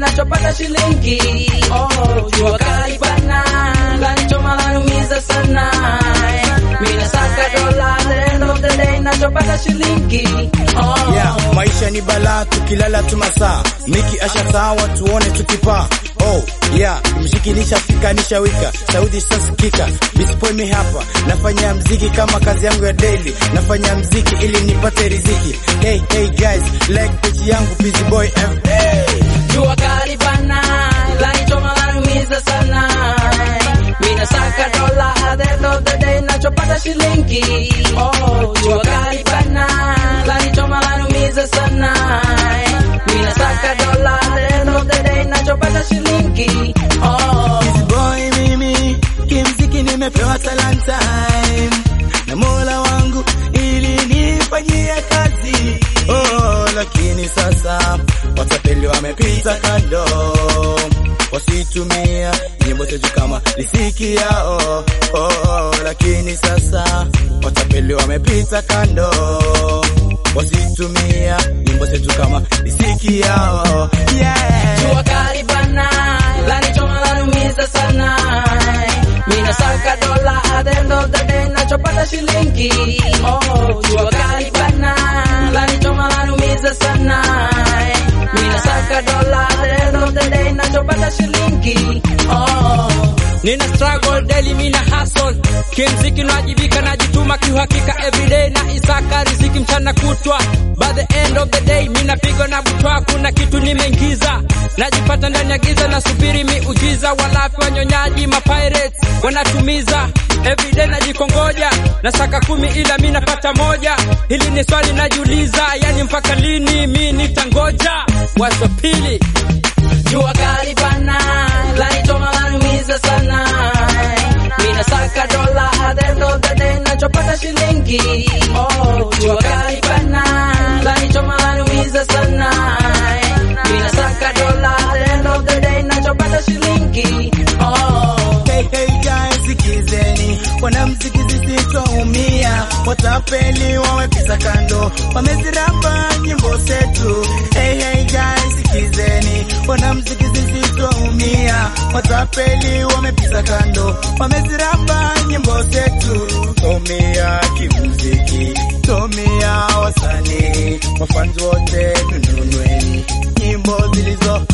nachopata shilingi. Oh, jua kali bana, lanichoma lanumiza sana. Mina saka dola, the end of the day nachopata shilingi. Oh, Yeah, maisha ni balaa, tukilala tu masaa, miki ashasawa tuone tukipaa. Oh yeah, mziki nishafika nishawika, sauti sasikika, bispoy mi hapa, nafanya mziki kama kazi yangu ya daily, nafanya mziki ili nipate riziki. Hey hey guys, like page yangu busy boy FA. jua kali bana, lanichoma lanumiza sana. Mina saka dola, at the end of the day nachopata shilingi. Oh, jua kali bana, lanichoma lanumiza sana. Mina saka dola, at the end of the day nachopata shilingi. Oh. Busy boy mimi, kimziki nimepewa talanta na Mola wangu ili nifanyie kazi. Oh, lakini sasa watapeli wamepita kando, wasitumia nyimbo zetu kama lisiki yao. Oh, oh, lakini sasa watapeli wamepita kando, wasitumia nyimbo zetu kama lisiki yao. Yeah. Jua kali bana, lanichoma lanumiza sana. Mina saka dola, at the end of the day nachopata shilingi. Oh, jua kali bana, lanichoma lanumiza sana. Mina saka dola, at the end of the day nachopata shilingi. Oh. Nina struggle daily, mina hustle kimziki, najibika najituma kiuhakika, everyday na isaka riziki mchana kutwa. By the end of the day mina pigo na butwa, kuna kitu nimeingiza, najipata ndani ya giza, nasubiri miujiza. Walafi wanyonyaji mapirates wanatumiza everyday, najikongoja nasaka kumi, ila mi napata moja. Hili ni swali najiuliza, yani mpaka lini mi nitangoja? Wazo pili Jua kali bana, lanichoma lanumiza sana. Mina saka dola, at the end of the day nachopata shilingi. Oh, jua kali bana, lanichoma lanumiza sana. Mina saka dola, at the end of the day nachopata shilingi. Oh. Hey, hey guys, sikizeni, wanamziki zisitoumia, watapeli wamepita kando, wameziramba nyimbo zetu. Hey, hey guys, sikizeni, wanamziki zisitoumia, watapeli wamepita kando, wameziramba nyimbo zetu. Tumia kimuziki, tumia wasanii, mafanzi wote tununweni nyimbo zilizo